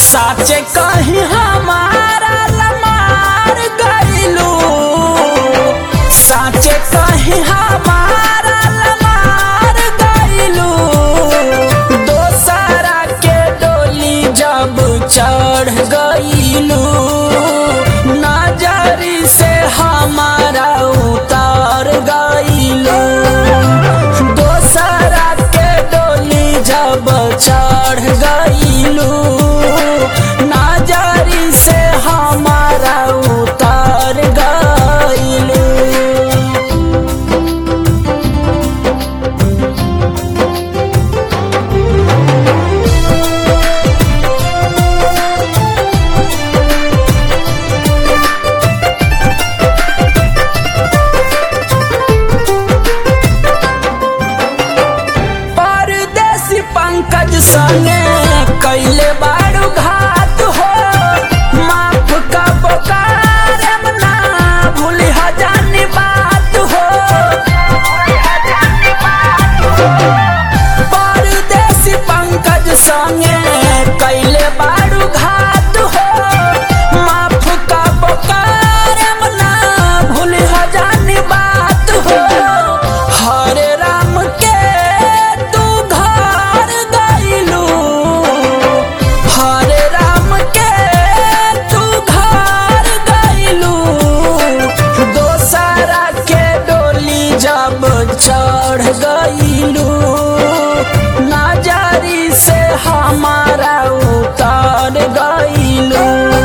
साचे कहीं हमारा लमार गईलू साचे कहीं हमारा लमार गईलू दोसरा के डोली जब चढ़ गईलू नजरी से हमारा उतार गईलू दोसरा के डोली जब चढ़ गईलू नजरी से हमारा उतार गईलू परदेसी पंकज संगे कैले बारू घात हो माफ का पुकार ना भूली हजानी बात हो परदेसी पंकज संगे कैले बारू घात हो माफ का पुकार ना भूली हजानी बात हो हरे राम के तू घर गईलू हरे राम के तू घर गईलू दोसरा के डोली जब चढ़ गईलू नजरी से हमारा उतर गईलू